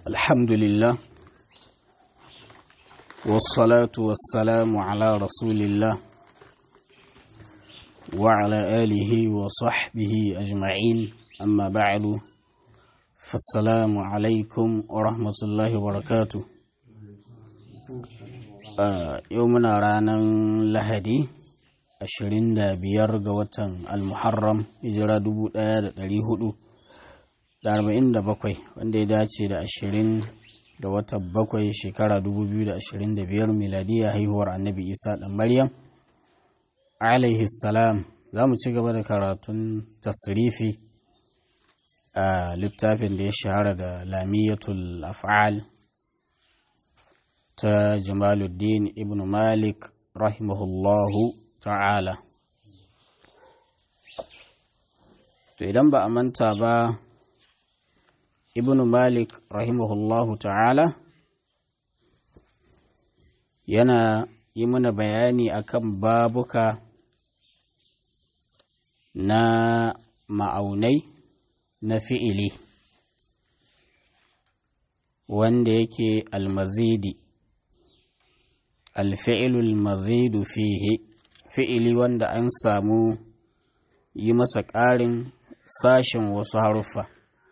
الحمد لله والصلاة والسلام على رسول الله وعلى آله وصحبه أجمعين أما بعد فالسلام عليكم ورحمة الله وبركاته يومنا رانا لهدي ashirin da biyar ga watan almuharram hijira dubu ɗaya da ɗari hudu da arba'in da bakwai wanda ya dace da ashirin da watan bakwai shekara dubu biyu da ashirin da biyar miladiya haihuwar annabi isa ɗan maryam alaihi salam za mu ci gaba da karatun tasrifi a littafin da ya shahara da lamiyatul af'al ta jamaluddin ibn malik rahimahullahu ta'ala to idan ba a manta ba ibn malik rahimahullahu ta'ala yana yi mana bayani akan babuka na ma'aunai na fi'ili wanda yake almazidi alfi'ilul mazidu fihi fi'ili wanda an samu yi masa ƙarin sashen wasu haruffa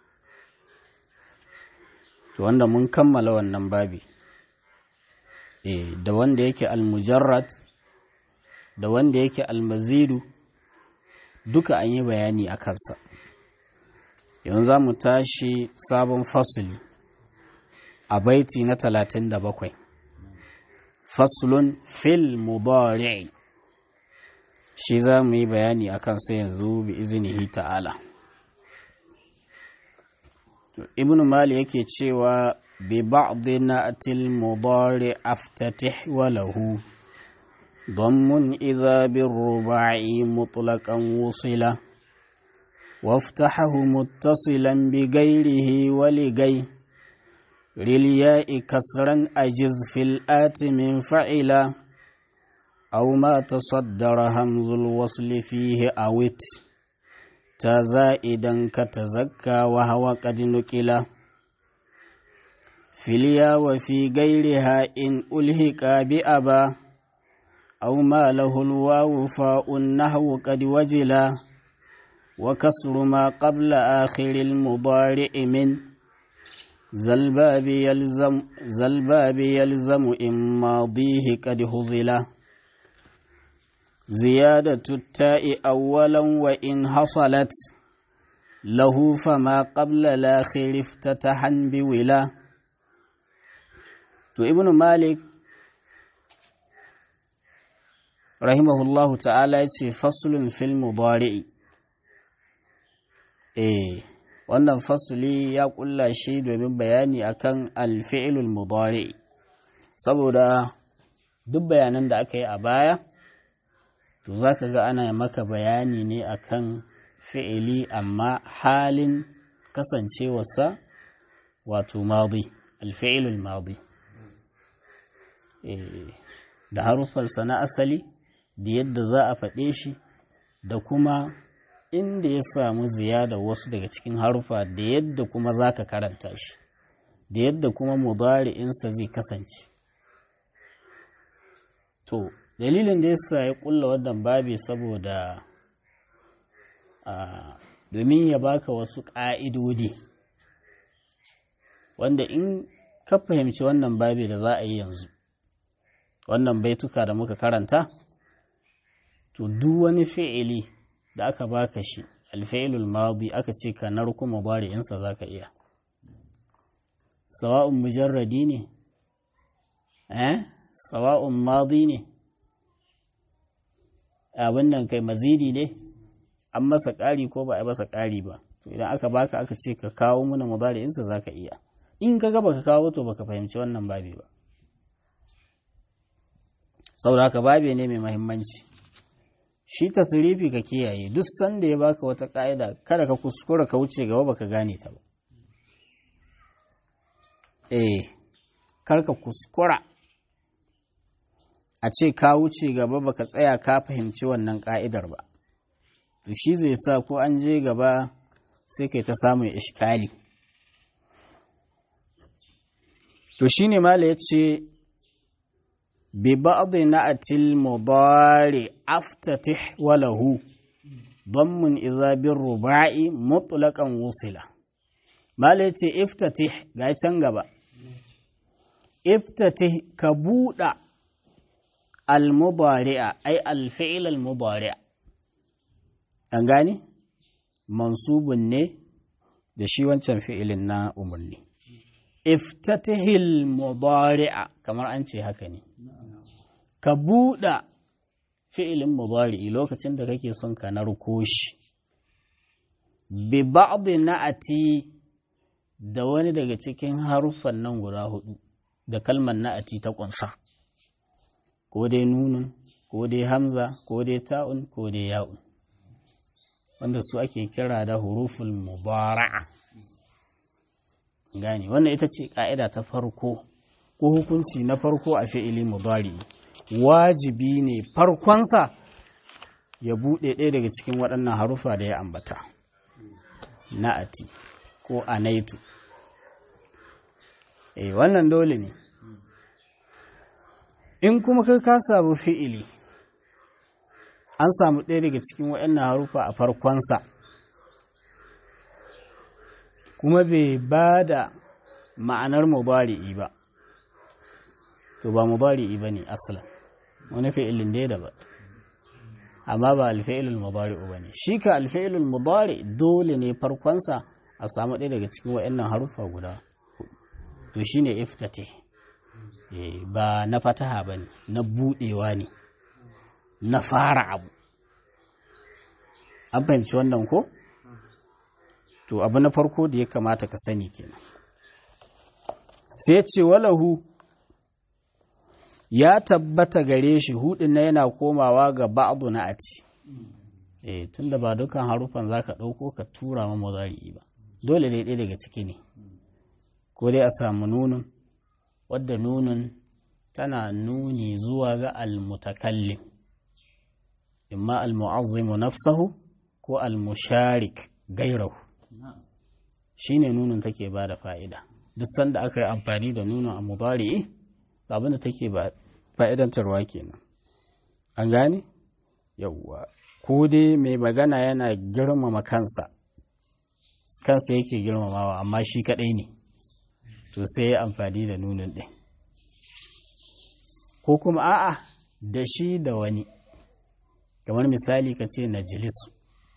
to wanda mun kammala wannan babi e, da wanda yake almujarrad da wanda yake almazidu duka an yi bayani a kansa yanzu za mu tashi sabon fasili a baiti na talatin da bakwai faslun fil mudari'i shi za mu yi bayani a kansa yanzu bi izinihi ta'ala ibn mali yake cewa bi ba'dhi na'til mudari aftatih wa lahu ضم إذا بالرباع مطلقا وصلا وافتحه متصلا بغيره ولغي للياء كسرا أجز في الآت من فعلا أو ما تصدر همز الوصل فيه أوت تزائدا كتزكى وهو قد نكلا في اليا وفي غيرها إن ألهك بأبا أو ما له الواو فاء النحو قد وجلا وكسر ما قبل آخر المضارع من زلباب يلزم زلباب يلزم إن ماضيه قد هزلا زيادة التاء أولا وإن حصلت له فما قبل الآخر افتتحا بولا تو ابن مالك رحمه الله تعالى فصل في المضارع eh wannan fasuli ya kulla shi domin bayani akan alfi'ilul mudari saboda duk bayanan da aka yi a baya to za ka ga ana maka bayani ne akan fi'ili amma halin kasancewarsa wato madi alfi'ilul madi da haruffarsa na asali da yadda za a faɗe shi da kuma inda ya samu ziyada wasu daga cikin harufa da yadda kuma za ka karanta shi da yadda kuma mudari'insa zai kasance to dalilin da yasa ya kulla wannan babi saboda domin ya baka wasu ƙa'idodi wanda in ka fahimci wannan babi da za a yi yanzu wannan baituka da muka karanta to duk wani fi'ili da aka baka shi alfa'ilul madi aka ce ka narku mubari'insa za ka iya sawa'un mujarradi ne eh sawa'un madi ne abin nan kai mazidi ne an masa ƙari ko ba a masa ƙari ba to idan aka baka aka ce ka kawo mana mubari'insa za ka iya in ka ga baka kawo to baka fahimci wannan babi ba saboda haka babi ne mai mahimmanci shi tasirifi ka kiyaye duk sanda ya baka wata ƙa'ida kada ka kuskura ka wuce gaba baka gane ta ba eh karka kuskura a ce ka wuce gaba baka tsaya ka fahimci wannan ƙa'idar ba to shi zai sa ko an je gaba sai kai ta samun ishkali to shine mala yace bi ba'd na'atil mudari aftatih wa lahu ضم إذا بالرباع مطلقا وصلا ما ليتي افتتح غاي gaba. افتتح كبودا المضارع أي الفعل المضارع an gane mansubun ne da shi wancan fi'ilin na umarni iftatihil mudari'a kamar an ce haka ne ka buɗa fi'ilin mudari'i lokacin da kake son ka narko shi bi ba'dhi na'ati da wani daga cikin haruffan nan guda hudu da kalmar na'ati ta kunsa ko dai nunun ko dai hamza ko dai ta'un ko dai ya'un wanda su ake kira da huruful mubara'a gane wannan ita ce ka'ida ta farko ko hukunci na farko a fi'ili mudari wajibi ne farkonsa ya buɗe ɗaya daga cikin waɗannan harufa da ya ambata na'ati ko anaitu eh wannan dole ne in kuma kai ka samu fi'ili an samu ɗaya daga cikin waɗannan harufa a farkonsa kuma bai ba da ma'anar mubari'i ba to ba mubari'i ba ne asalin wani fi'ilin dai da ba amma ba alfi'ilul mubari'u ba ne shi ka alfi'ilul mubari dole ne farkonsa a samu ɗaya daga cikin waɗannan harufa guda to shine iftate ba na fataha ba ne na buɗewa ne na fara abu an fahimci wannan ko to abu na farko da ya kamata ka sani kenan sai ce walahu ya tabbata gare shi hudin na yana komawa ga ba'adu na ati eh tunda ba dukan harufan zaka dauko ka tura ma muzari ba dole dai ɗaya daga ciki ne ko dai a samu nunun wadda nunun tana nuni zuwa ga almutakallim imma almu'azzimu nafsahu ko almusharik gairahu shine nunun take ba da fa'ida duk sanda aka yi amfani da nunun a mudari'i abin da take ba fa'idantarwa kenan an gane yawwa ko dai mai magana yana girmama kansa kansa yake girmamawa amma shi kadai ne to sai ya amfani da nunin ɗin ko kuma a'a da shi da wani kamar misali ka ce najilisu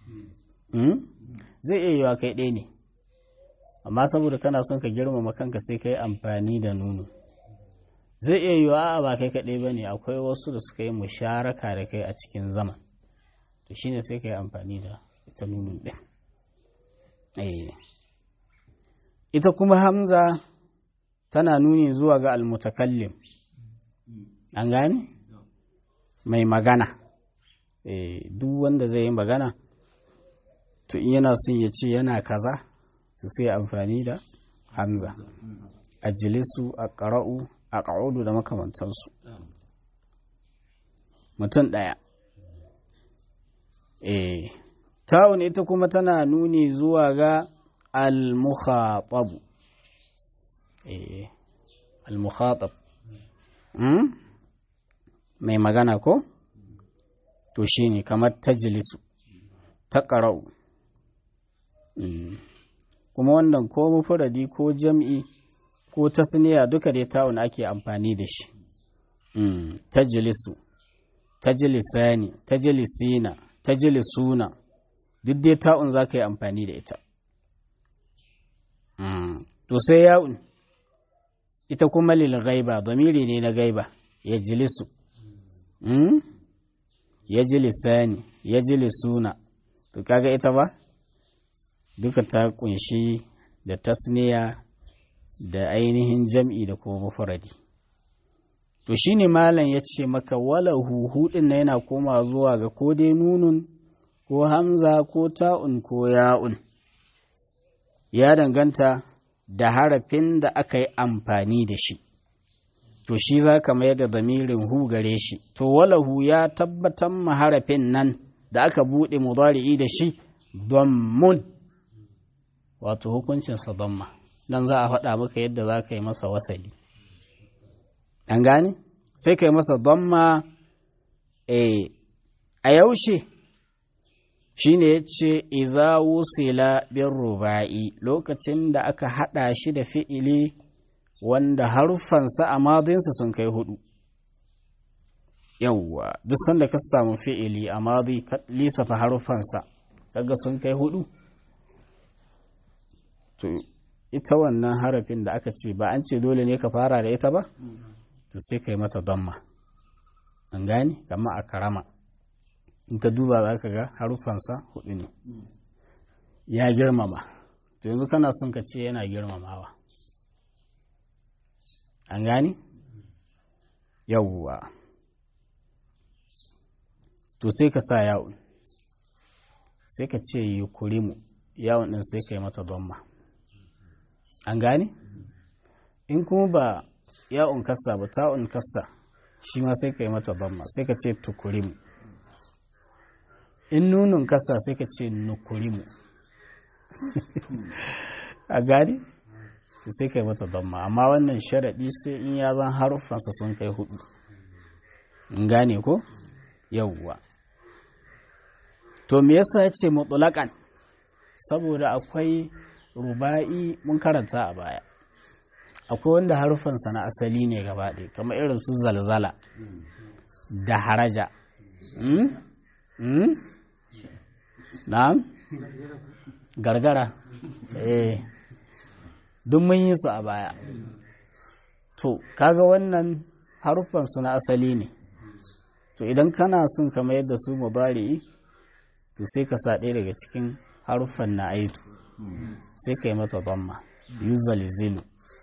zai iya yiwa kai ɗaya ne amma saboda kana son ka girmama kanka sai ka yi amfani da nunu zai iya yiwa a ba kai kaɗai ba ne akwai wasu da suka yi musharaka da kai a cikin zaman to shine sai ka yi amfani da ita nunun ɗin ita kuma hamza tana nuni zuwa ga almutakallim an gane mai magana duk wanda zai yi magana to in yana son ya ce yana kaza to sai amfani da hamza a jilisu a ƙara'u a ƙa'udu da makamantansu mutum ɗaya eh ta'un ita kuma tana nuni zuwa ga al-mukhatabu eh al-mukhatab mai magana ko to shine kamar tajlisu ta ƙara'u kuma wannan ko mufuradi ko jam'i ko tasniya duka dai ta'un ake amfani da shi tajlisu tajlisani tajlisina tajlisuna duk dai ta'un za ka yi amfani da ita to sai ya'un ita kuma lil gaiba zamiri ne na gaiba ya jilisu ya jilisani ya jilisuna to kaga ita ba duka ta kunshi da tasniya da ainihin jam'i da kuma mufradi to shine malam ya ce maka wala huhu din na yana koma zuwa ga ko dai nunun ko hamza ko ta'un ko ya'un ya danganta da harafin da aka yi amfani da shi to shi za ka mayar da zamirin hu gare shi to walahu ya tabbatar ma harafin nan da aka buɗe mudari'i da shi mun wato hukuncinsa damma dan za a faɗa maka yadda za ka yi masa wasali an gane sai kai masa damma a yaushe shine ya ce iza wusila bin ruba'i lokacin da aka haɗa shi da fi'ili wanda haruffansa a madinsa sun kai hudu yawwa duk sanda ka samu fi'ili a madi ka lissafa haruffansa kaga sun kai hudu to ita wannan harafin da aka ce ba an ce dole ne ka fara da ita ba to sai ka yi mata damma an gane kama a karama in ka duba za ka ga haruffansa hudu ne ya girmama to yanzu kana son ka ce yana girmamawa an gane yawwa to sai ka sa yawon sai ka ce yi kurimu yawon ɗin sai ka yi mata damma an gane in kuma ba yawon kassa ba ta'un kassa shi ma sai ka yi mata damma sai ka ce tukurimu in nunun kasa sai ka ce nukurimu a gani to sai ka yi mata damma amma wannan sharaɗi sai in ya zan haruffansa sun kai hudu in gane ko yauwa to me yasa ya ce mutulakan saboda akwai ruba'i mun karanta a baya akwai wanda haruffansa na asali ne gaba ɗaya kamar irin su zalzala da haraja na'am gargara eh duk mun yi su a baya to kaga wannan haruffan su na asali ne to idan kana son ka mayar da su mubari'i to sai ka sa ɗaya daga cikin haruffan na aitu sai ka yi mata bamma yu zalizilu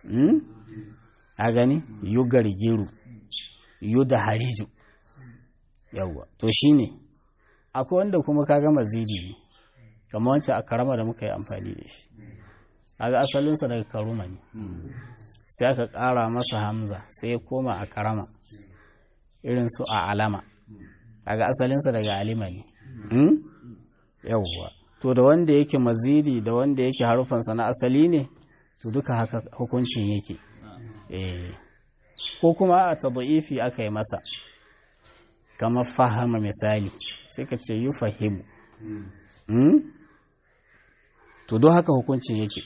a gani yu gargiru yu da hariju yawwa to shine akwai wanda kuma kaga mazidi ne kamar wancan a karama da muka yi amfani da shi kaga asalinsa daga karuma ne sai aka ƙara masa hamza sai ya koma a karama irin su a alama kaga asalinsa daga alima ne yawwa to da wanda yake mazidi da wanda yake harufansa na asali ne to duka haka hukuncin yake ko kuma a taba'ifi aka yi masa kamar fahama misali sai ka ce yi fahimu to don haka hukuncin yake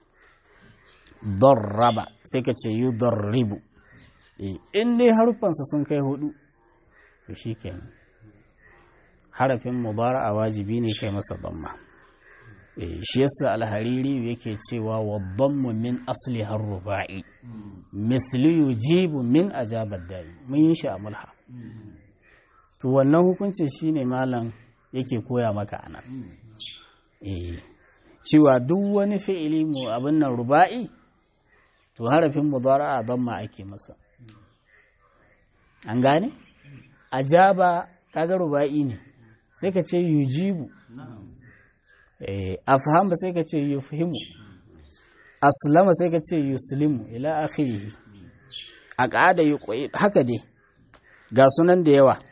raba sai ka ce yi ribu in dai harufansa sun kai hudu to shi kenan harafin mubara a wajibi ne kai masa damma shi yasa alhariri yake cewa wa dammu min asli har ruba'i misli yujibu min ajabar da'i mun yi shi a mulha to wannan hukuncin shine malam yake koya maka anan eh cewa duk wani fi'ili mu abin nan ruba'i to harafin mudara'a damma ake masa an gane ajaba kaga ruba'i ne sai ka ce yujibu eh afham ba sai ka ce yufhimu aslama sai ka ce yuslimu ila akhirih aqada yuqi haka dai ga sunan da yawa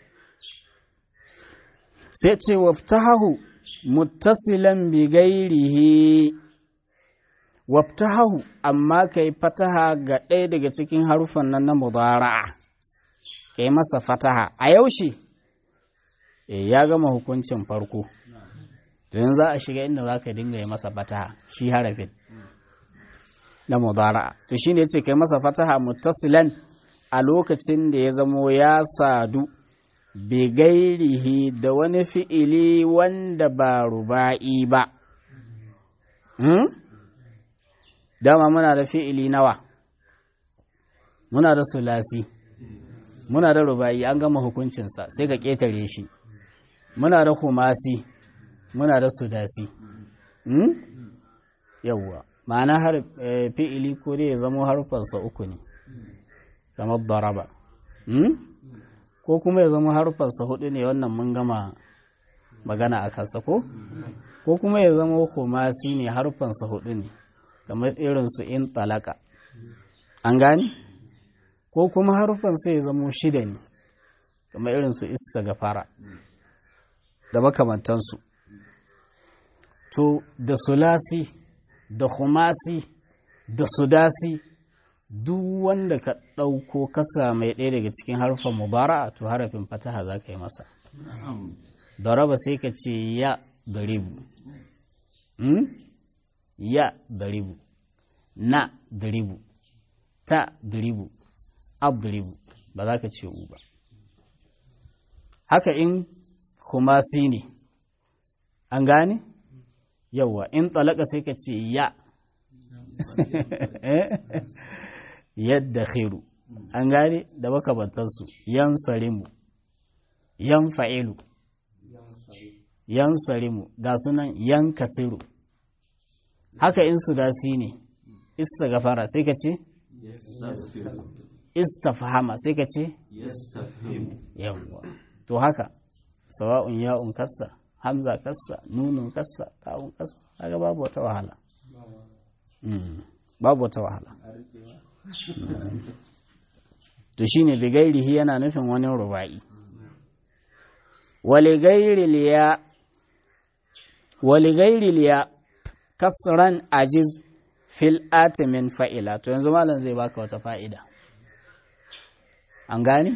sai ce waftahahu muttasilan bi gairihi waftahahu amma kai fataha ga ɗaya daga cikin harufan nan na mudara'a kai masa fataha a yaushe ya gama hukuncin farko don za a shiga inda za ka dinga yi masa fataha shi harafin na mudara'a to shine yace kai masa fataha muttasilan a lokacin da ya zamo ya sadu bigairihi da wani fi'ili wanda ba ruba'i ba. Hmm? Dama muna da fi'ili nawa, muna da sulasi, muna da ruba'i an gama hukuncinsa sai ka ƙetare shi, muna da kumasi, muna da sudasi. Hmm? Yawwa, ma'ana har fi'ili ko dai ya zamo harfarsa uku ne, kamar daraba. Hmm? ko kuma ya zama harfarsa hudu ne wannan mun gama magana a kansa ko ko kuma ya zama kumasi ne harfansa hudu ne kamar irin su in talaka an gani ko kuma harfansa ya zama shida ne kamar irin su isa gafara da makamantansu to da sulasi da kumasi da sudasi duk wanda ka ɗauko kasa mai ɗaya daga cikin harfan mubara'a to harafin fataha za ka yi masa daraba sai ka ce ya daribu ya daribu na daribu ta daribu ab daribu ba za ka ce u ba haka in kumasi ne an gane yawwa in talaka sai ka ce ya yadda khiru an gane da makabantarsu yan sarimu yan fa'ilu yan sarimu ga sunan yan kasiru haka in su dasi ne ista gafara sai ka ce istafhama sai ka ce yawwa to haka sawa'un ya'un kassa hamza kassa nunun kassa ta'un kassa kaga babu wata wahala babu wata wahala to shine bigairihi yana nufin wani ruba'i waligairi liya kasran ajiz fil atimin fa'ila to yanzu malam zai baka wata fa'ida an gani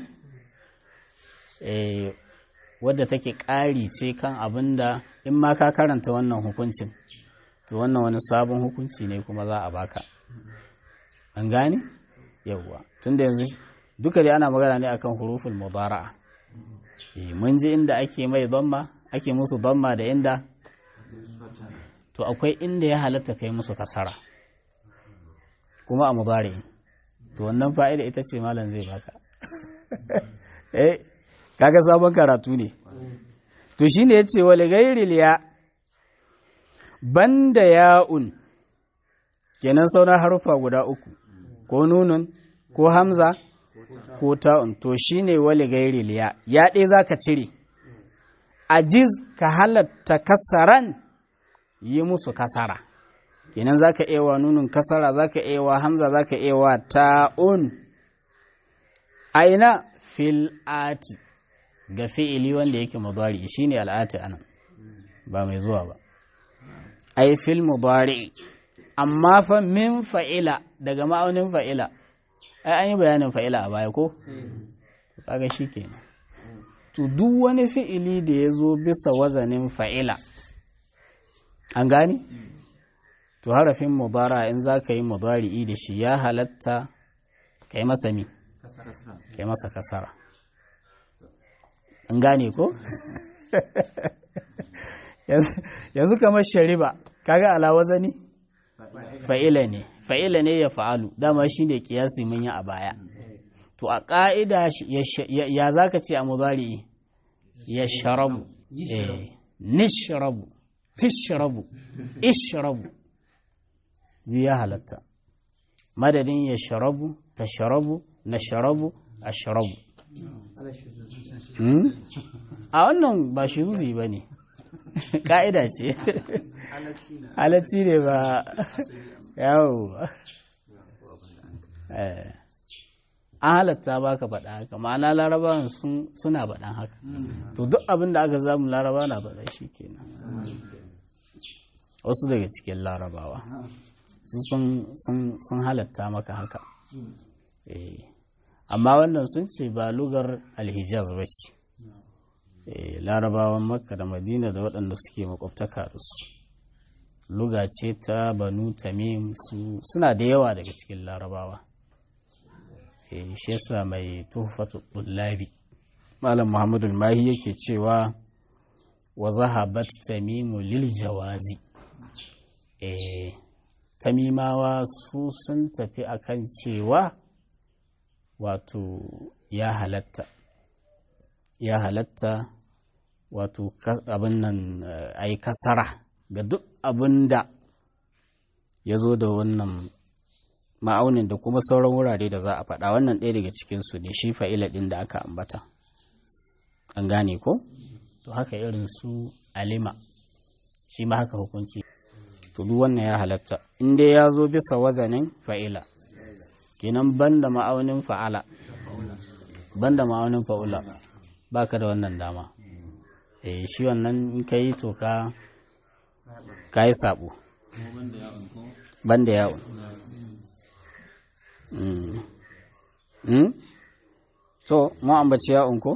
eh wadda take ƙari ce kan abin da in ma ka karanta wannan hukuncin to wannan wani sabon hukunci ne kuma za a baka an gane yawwa tunda yanzu duka dai ana magana ne akan huruful mubara'a eh mun ji inda ake mai dhamma ake musu dhamma da inda to akwai inda ya halatta kai musu kasara kuma a mubari'in to wannan fa'ida ita ce malam zai baka eh kaga sabon karatu ne to shine yace wal ghairil ya banda ya'un kenan sauran harufa guda uku ko nunun ko hamza ko ta'un to shine wal ghairil ya ya dai zaka cire ajiz ka halatta kasaran yi musu kasara kenan zaka iya wa nunun kasara zaka iya wa hamza zaka iya wa ta'un aina fil ati ga fi'ili wanda yake mudari shine al'ati anan ba mai zuwa ba ai fil mudari amma fa min fa'ila daga ma'aunin fa'ila ai an yi bayanin fa'ila a baya ko kaga shikenan to duk wani fi'ili da ya zo bisa wazanin fa'ila an gani to harafin mudara in za ka yi mudari'i da shi ya halatta ka yi masa mi ka yi masa kasara an gane ko? yanzu kamar shariba kaga alawaza ne? fa'ila ne fa'ila ne ya fa'alu dama shi ne kiyasi mun yi a baya to a ƙa'ida ya za ka ce a mubari ya sharabu nishrabu tishrabu ishrabu zai ya halatta madadin ya sharabu ta sharabu na sharabu a sharabu a wannan ba shi zuzi ba ne ƙa'ida ce halatti ne ba yawo an halatta ba ka faɗa haka ma'ana larabawan suna faɗan haka to duk abin da aka zamu laraba na faɗa shi kenan wasu daga cikin larabawa sun halatta maka haka amma wannan sun ce ba lugar alhijaz ba ce larabawan makka da madina da waɗanda suke makwabtaka da su luga ce ta banu tamim su suna da yawa daga cikin larabawa shi yasa mai tuhfatu tullabi malam muhammadu mahi yake cewa wa zahabat tamimu lil jawazi tamimawa su sun tafi akan cewa wato ya halatta ya halatta wato abin nan a yi kasara ga duk abin da ya zo da wannan ma'aunin da kuma sauran wurare da za a faɗa wannan ɗaya daga cikinsu ne shi fa'ila ɗin da aka ambata an gane ko to haka irin su alima shi ma haka hukunci to duk wannan ya halatta in dai ya zo bisa wazanin fa'ila kenan banda ma'aunin fa'ala banda ma'aunin fa'ula baka da wannan dama eh shi wannan in kai to ka kai sabo banda yawon so mu ambaci ya'un ko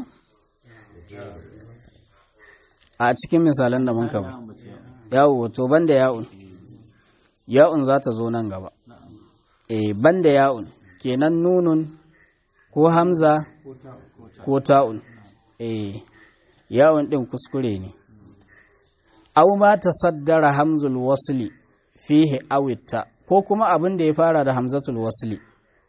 a cikin misalan da mun kaba yawo to banda ya'un ya'un za ta zo nan gaba eh banda ya'un kenan nunun ko hamza ko ta'un eh ya'un din kuskure ne aw ma tasaddara hamzul wasli fihi awitta ko kuma abin da ya fara da hamzatul wasli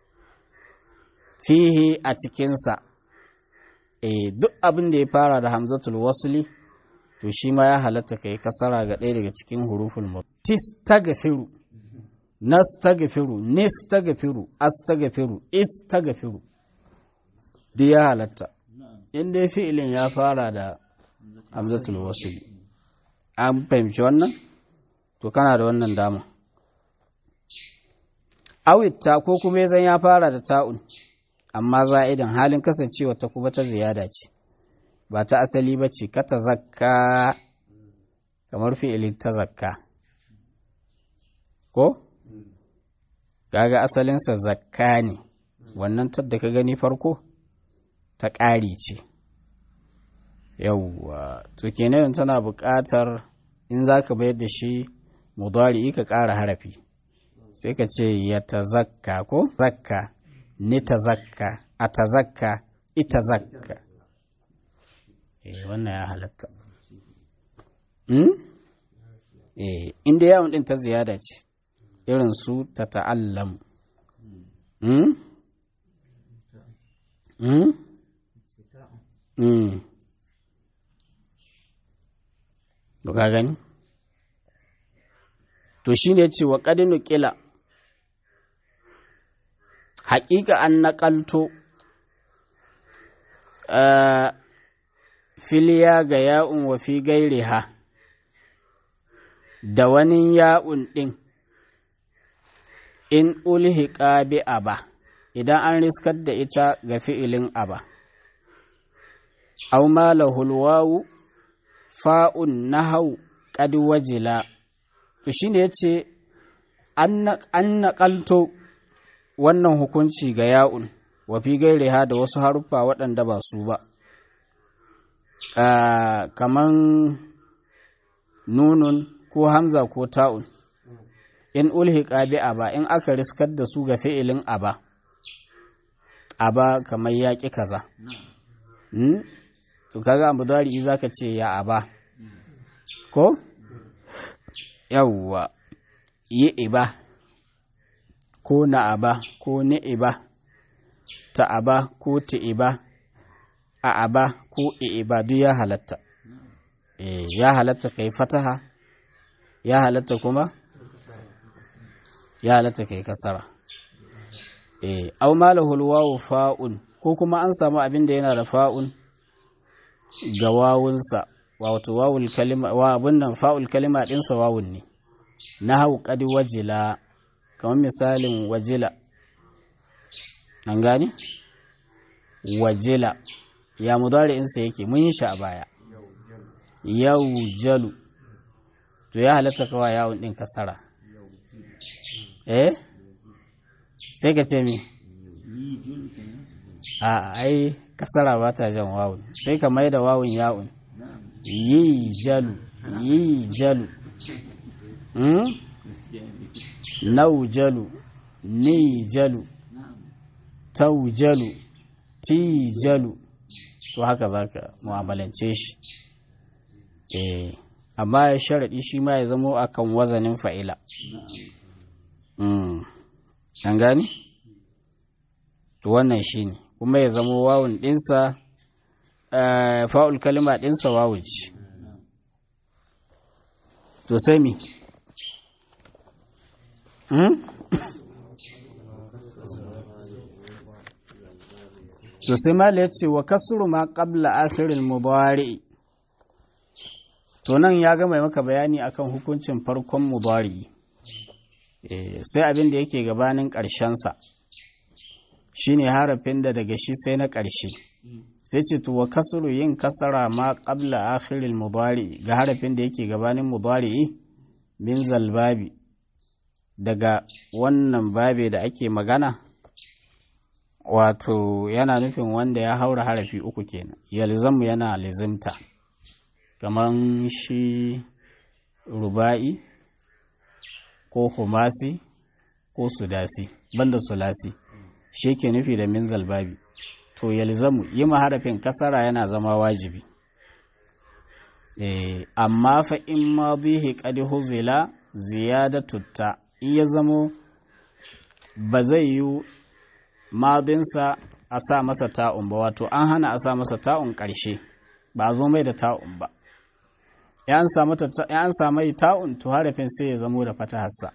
fihi a cikinsa e duk abin da ya fara da hamzatul wasli to shi ma ya halatta ka yi kasara ga ɗaya daga cikin huruful mut tistagfiru nastagfiru nistagfiru astagfiru istagfiru duk ya halatta in dai fi'ilin ya fara da hamzatul wasli an fahimci wannan to kana da wannan dama awitta ko kuma zan ya fara da ta'un amma za'idan halin kasancewa ta kuma ta ziyada ce ba ta asali ba ce ka ta zakka kamar fi'ilin ta zakka ko kaga asalinsa zakka ne wannan tadda ka gani farko ta ƙari ce yauwa to kenan tana buƙatar in za ka bayar da shi mudari ka ƙara harafi sai ka ce ya ta zakka ko zakka ni ta zakka a ta zakka ita zakka eh wannan ya halatta hmm? eh inda yawon din ta ziyada ce irin su ta ta'allam hmm? hmm? hmm. ka gani to shine ce wa ƙadinu ƙila haƙiƙa an naƙalto filiya ga ya'un wa fi gairiha da wani ya'un ɗin in ulhiƙa bi aba idan an riskar da ita ga fi'ilin aba aw ma lahul wawu fa'un nahau qad wajila to shine yace an naƙalto wannan hukunci ga ya'un wa fi gairiha da wasu haruffa waɗanda ba su ba kaman nunun ko hamza ko ta'un in ulhiqa bi aba in aka riskar da su ga fi'ilin aba aba kamar yaƙi kaza to kaga abu dari zaka ce ya aba ko yawwa yi iba ko na aba ko ni iba ta aba ko ta iba a aba ko iba duk ya halatta e, ya halatta kai fataha ya halatta kuma ya halatta kai kasara e, au malahul wawu fa'un ko kuma an samu abin da yana da fa'un ga wawunsa wato wawul kalima wa abin nan fa'ul kalima ɗinsa wawun ne na hau ƙadi wajila kamar misalin wajila an gane wajila ya mudari'insa yake mun yi shi a baya yau jalu to ya halatta kawai yawon ɗin kasara eh sai ka ce mi a ai kasara ba ta jan wawun sai ka mai da wawun yawun yi jalu yi jalu nau jalu ni jalu tau jalu ti jalu to haka za ka mu'amalance shi eh amma ya sharaɗi shi ma ya zamo akan wazanin fa'ila an gani? to wannan shi ne kuma ya zamo wawun ɗinsa fa'ul kalima ɗinsa wawun ce to sai mi to sai mala ya ce wa kasuru ma qabla akhirin mudari to nan ya gama maka bayani akan hukuncin farkon mudari sai abin da yake gabanin ƙarshensa shine harafin da daga shi sai na ƙarshe sai ce to wa kasuru yin kasara ma qabla akhirin mudari ga harafin da yake gabanin mudari min zalbabi daga wannan babe da ake magana wato yana nufin wanda ya haura harafi uku kenan yalzamu yana lizimta kamar shi ruba'i ko humasi ko sudasi banda sulasi shi ke nufi da min zalbabi to yalzamu yi harafin kasara yana zama wajibi e, amma fa in ma bihi qad huzila ziyadatu ta in ya zamo ba zai yi madinsa a sa masa ta'un ba wato an hana a sa masa ta'un ƙarshe ba a zo mai da ta'un ba ya an samu ta'un to harafin sai ya zamo da fatahassa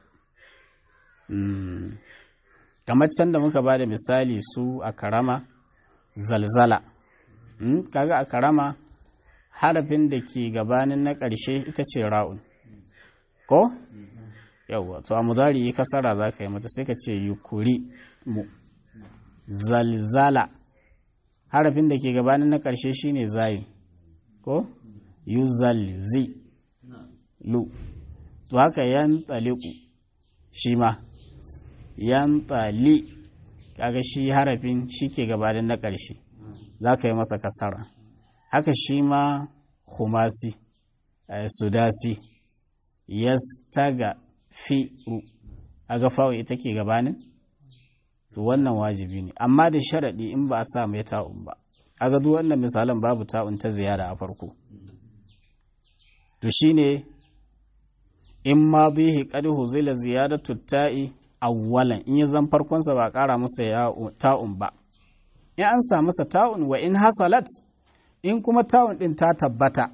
kamar can da muka ba da misali su a karama zalzala kaga a karama harafin da ke gabanin na ƙarshe ita ce ra'un ko yawwa to a mudari yi kasara za ka yi mata sai ka ce yukuri mu zalzala harafin da ke gabanin na ƙarshe shine zayin ko yuzalzi lu to haka yan tsaliku shi ma yan tsali kaga shi harafin shi ke gabanin na ƙarshe za ka yi masa kasara haka shi ma humasi sudasi yastaga fi'u a ga fa'u ita ke gabanin to wannan wajibi ne amma da sharaɗi in ba a sa mai ta'un ba a ga duk wannan misalan babu ta'un ta ziyara a farko to shine in ma bihi qad huzila ziyadatu ta'i awwalan in ya zan farkon sa ba ƙara masa ta'un ba in an sa masa ta'un wa in hasalat in kuma ta'un din ta tabbata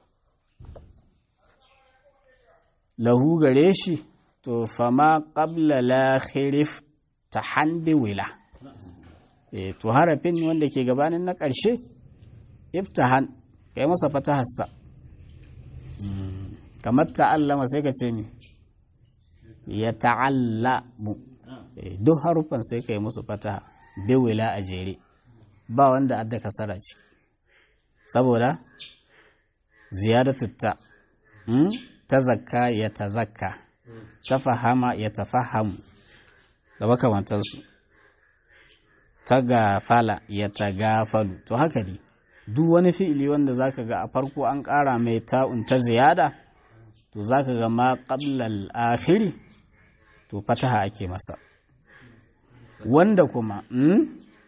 lahu gare shi to fama qabla la khirif tahandi wila e to harafin wanda ke gabanin na ƙarshe iftahan kai masa fatahassa kamar ta'allama sai ka ce mi ya ta'allamu duk harufan sai ka yi musu fataha bewila a jere ba wanda adda kasara ce saboda ziyadatu ta ta zakka ya ta zakka ta fahama ya ta fahamu da makamantarsu ta gafala ya ta gafalu to haka ne duk wani fi'ili wanda zaka ga a farko an ƙara mai ta'un ta ziyada to zaka ga ma qablal akhiri to fataha ake masa wanda kuma mm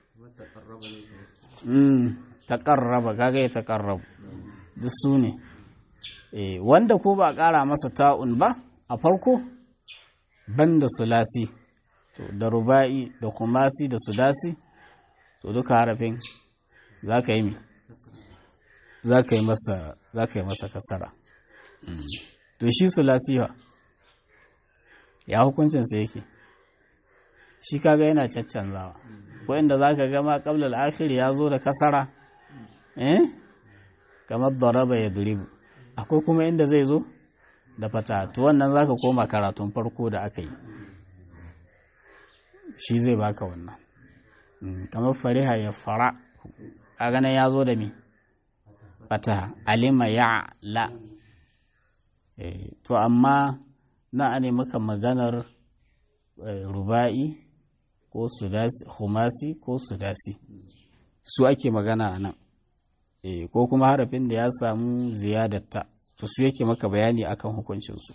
mm taqarraba kaga ya taqarrabu duk su ne eh wanda ko ba ƙara masa ta'un ba a farko banda sulasi to da ruba'i da kumasi da sudasi to duka harafin za ka yi mi za ka yi masa kasara to shi sulasiwa ya hukuncinsa yake shi kaga yana caccanzawa wa'inda za ka gama ƙablar akhir ya zo da kasara eh kamar daraba ya duribu akwai kuma inda zai zo da fata to wannan za ka koma karatun farko da aka yi shi zai baka wannan kamar fariha ya fara a ganin ya zo da mi fataha alima ya la to amma na ane maka maganar ruba'i ko sudasi humasi ko sudasi su ake magana a nan ko kuma harafin da ya samu ziyadatta to su yake maka bayani akan hukuncinsu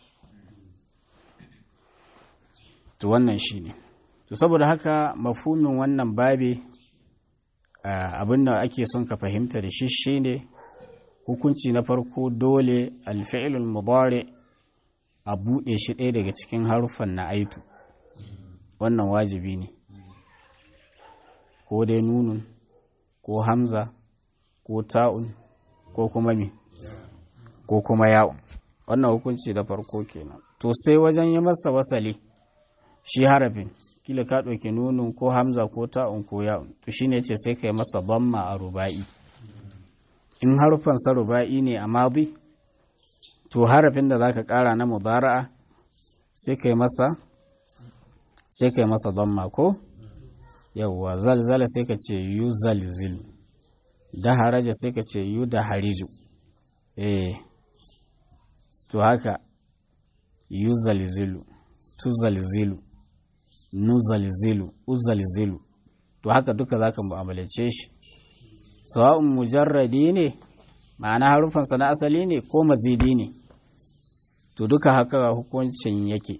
to wannan shi ne to saboda haka mafhumin wannan babe abin da ake son ka fahimta da shi shine hukunci na farko dole alfi'ilul mudari a buɗe shi ɗaya daga cikin haruffan na aitu wannan wajibi ne ko dai nunun ko hamza ko ta'un ko kuma me ko kuma ya'un wannan hukunci da farko kenan to sai wajen yi masa wasali shi harafin kila ka ɗauki nunun ko hamza ko ta'un ko ya'un to shine ce sai ka yi masa bamma a ruba'i in harufan sa ruba'i ne a madi to harafin da zaka ƙara na mudara'a sai ka yi masa sai ka yi masa bamma ko yawwa zalzala sai ka ce yu zalzil da haraja sai ka ce yu da hariju eh to haka yu zalzilu tu zalzilu nuzalzilu uzalzilu to haka duka za ka mu'amalace shi sawa'un mujarradi ne ma'ana harufansa na asali ne ko mazidi ne to duka haka hukuncin yake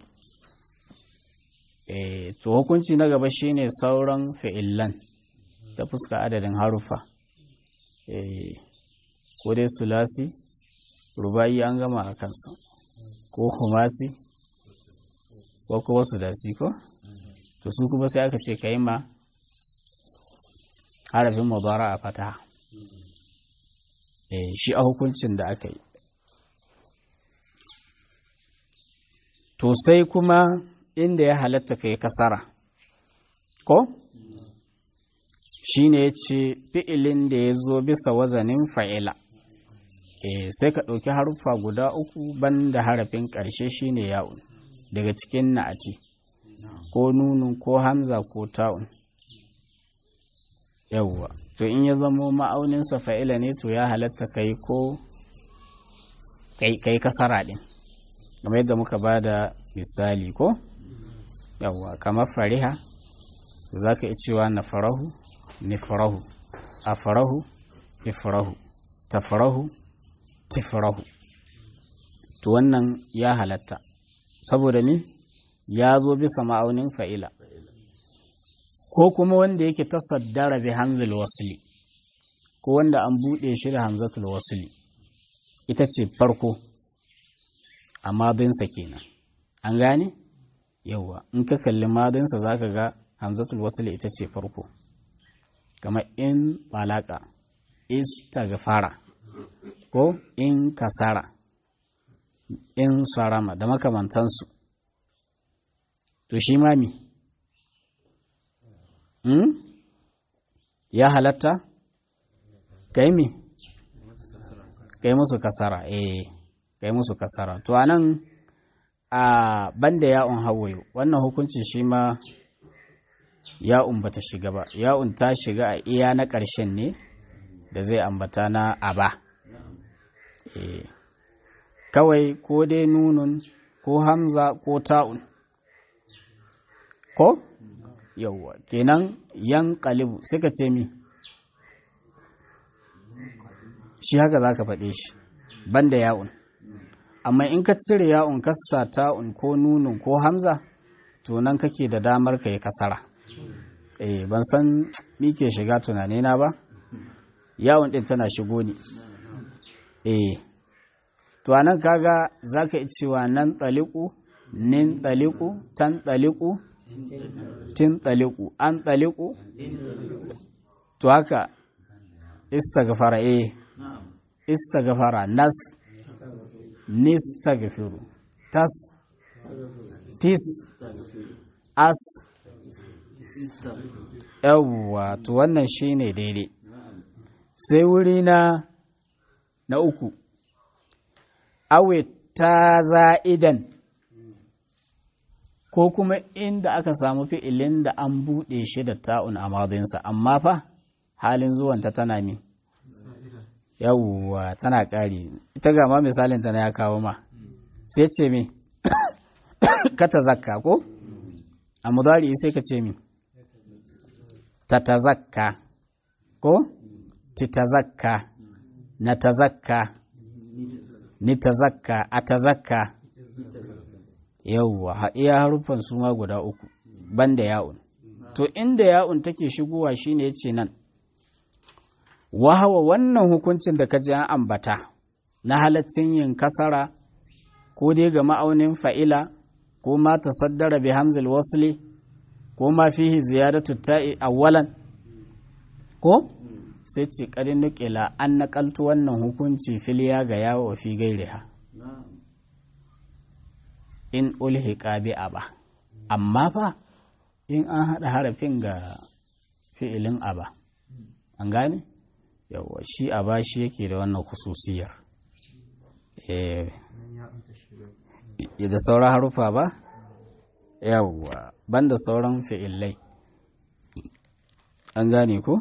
e, to hukunci na gaba shine sauran fi'illan ta fuska adadin harufa e, ko dai sulasi rubayi an gama a kansa ko humasi ko kuma sudasi ko to su kuma sai aka ce ka yi ma harafin mubara a fata e, shi a hukuncin da aka yi to sai kuma inda ya halatta ka yi kasara ko shi ne ya ce fi'ilin da ya zo bisa wazanin fa'ila e, sai ka ɗauki haruffa guda uku banda harafin ƙarshe shi ne ya'un daga cikin na'ati ko nunun ko hamza ko ta'un yawwa to in ya zamo ma'auninsa fa'ila ne to ya halatta ka yi ko kai kasara ɗin kamar yadda muka ba da misali ko yawwa kamar fariha za ka iya cewa na farahu ni farahu a farahu ifarahu ta farahu tifarahu to wannan ya halatta saboda ni ya zo bisa ma'aunin fa'ila ko kuma wanda yake tasaddara bi hamzul wasli ko wanda an buɗe shi da hamzatul wasli ita ce farko a madinsa kenan an gane yauwa in ka kalli madinsa za ka ga hamzatul wasli ita ce farko kamar in balaka istaghfara ko in kasara in sarama da makamantansu to shi mami hmm? ya halatta kai mi kai musu kasara eh kai musu kasara to anan a banda ya'un hawayo wannan hukunci shi ma ya'un bata shiga ba ya'un ta shiga a iya na ƙarshen ne da zai ambata na aba eh kawai ko dai nunun ko hamza ko ta'un ko yauwa kenan yan kalibu sai ka ce mi shi haka za ka faɗe shi banda ya'un amma in ka cire ya'un kasa ta'un ko nunun ko hamza to nan kake da damar ka yi kasara eh ban san mi ke shiga tunanina ba ya'un ɗin tana shigo ne eh to anan kaga za ka yi cewa nan tsaliku nin tsaliku tan tsaliku tin tsaliku an tsaliku to haka istaghfara eh istaghfara nas nistaghfiru tas tis as yawwa to wannan shine daidai sai wuri na na uku awe ta za'idan ko kuma inda aka samu fi'ilin da an buɗe shi da ta'un a madinsa amma fa halin zuwanta tana mi yawwa tana ƙari ita ga ma misalin tana ya kawo ma sai ce mi ka ta zakka ko a mudari sai ka ce mi ta ta zakka ko ti ta zakka na ta zakka ni ta zakka a ta zakka yawwa iya haruffan su ma guda uku banda ya'un to inda ya'un take shigowa shine yace nan wahawa wannan hukuncin da ka ji an ambata na halaccin yin kasara ko dai ga ma'aunin fa'ila ko ma tasaddara bi hamzil wasli ko ma fihi ziyadatu ta'i awwalan ko sai ce kadin nukila an nakaltu wannan hukunci filiya ga yawo fi gairiha in ulhiqa bi aba amma fa in an haɗa harafin ga fi'ilin aba an gane yawa shi aba shi yake da wannan khususiyar eh da sauran harufa ba yawa banda sauran fi'ilai an gane ko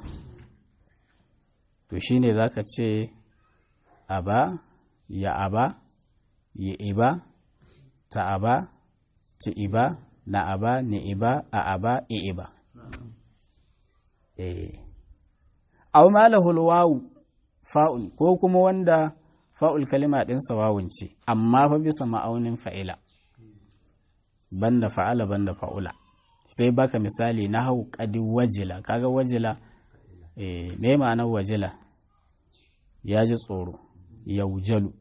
to shine zaka ce aba ya aba ya iba ta aba ta iba na aba ni iba a aba i iba eh aw malahul wawu fa'ul ko kuma wanda fa'ul kalima ɗinsa wawun ce amma fa bisa ma'aunin fa'ila banda fa'ala banda fa'ula sai baka misali na hau ƙadi wajila kaga wajila eh me ma'anar wajila ya ji tsoro yaujalu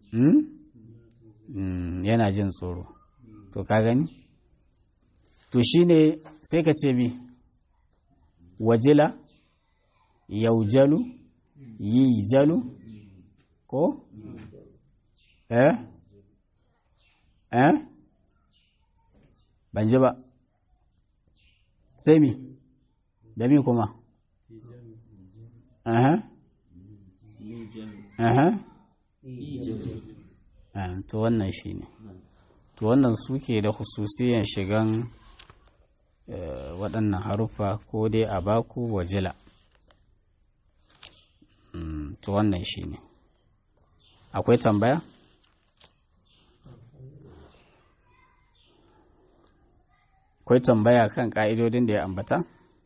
mm? yana jin tsoro to ka gani to shine sai ka ce mi wajila yaujalu yi jalu ko eh eh ban ji ba sai mi da mi kuma aha aha to wannan shi ne to wannan suke da hususiyan shigan waɗannan haruffa ko dai a baku wajila to wannan shi ne akwai tambaya? akwai tambaya kan ƙa'idodin da ya ambata?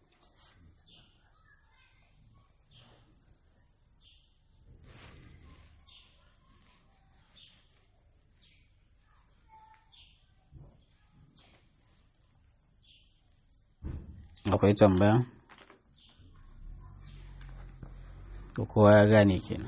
akwai tambaya? to kowa ya gane kenan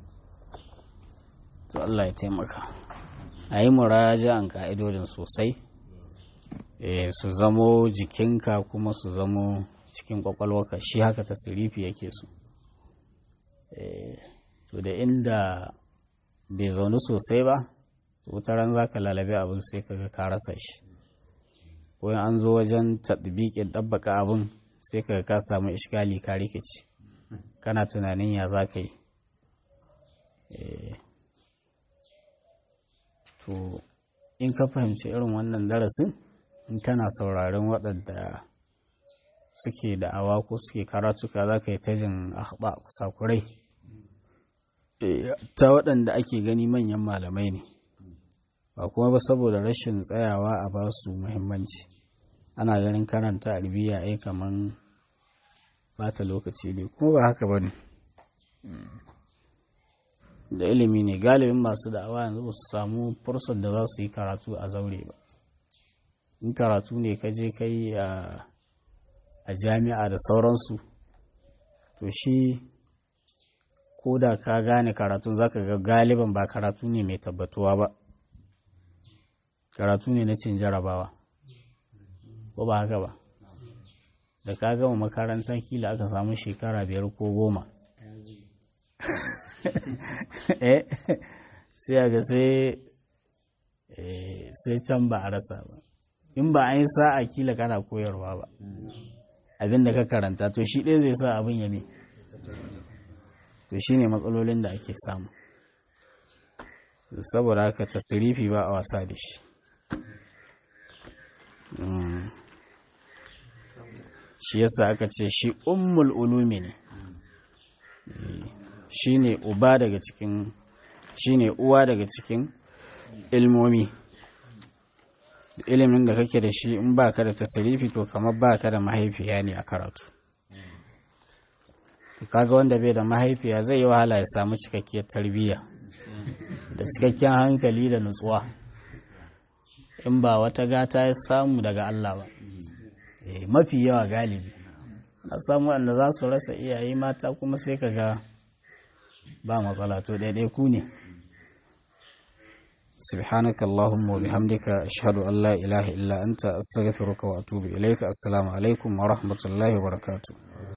to Allah ya taimaka a yi muraja'an ka'idodin sosai su zamo jikinka kuma su zamo cikin kwakwalwaka shi haka tasirifi yake su to da inda bai zaune sosai ba wutaran za ka lalabe abin sai ka ka rasa shi ko an zo wajen taɗibiƙin ɗabbaka abin sai ka ka samu ishgali ka rikici kana tunanin ya za ka yi to in ka fahimci irin wannan darasin in kana sauraron waɗanda suke da'awa ko suke karatuka za ka yi ta jin ahba sakurai ta waɗanda ake gani manyan malamai ne ba kuma ba saboda rashin tsayawa a ba su muhimmanci ana ganin karanta arabiya ai kaman bata lokaci ne kuma ba haka ba ne da ilimi ne galibin masu da'awa yanzu ba su samu fursar da za su yi karatu a zaure ba in karatu ne ka je kai a jami'a da sauransu to shi ko da ka gane karatun zaka ga galiban ba karatu ne mai tabbatuwa ba karatu ne na cin jarabawa ko ba haka ba da ka gama makarantar kila aka samu shekara biyar ko goma sai a ga sai can ba a rasa ba in ba an yi sa'a kila kana koyarwa ba abin da ka karanta to shi ɗaya zai sa abin ya ne to shi ne matsalolin da ake samu saboda haka tasirifi ba a wasa da shi shi yasa aka ce shi ummul ulumi ne shi ne uba daga cikin shi ne uwa daga cikin ilmomi ilimin da kake da shi in ba ka da tasirifi to kamar ba ka da mahaifiya ne a karatu kaga wanda bai da mahaifiya zai yi wahala ya samu cikakkiyar tarbiyya da cikakken hankali da nutsuwa in ba wata gata ya samu daga Allah ba mafi yawa galibi na samu wanda za su rasa iyaye mata kuma sai ka ga ba matsala to daidai ku ne سبحانك اللهم وبحمدك أشهد أن لا إله إلا أنت أستغفرك وأتوب إليك السلام عليكم ورحمة الله وبركاته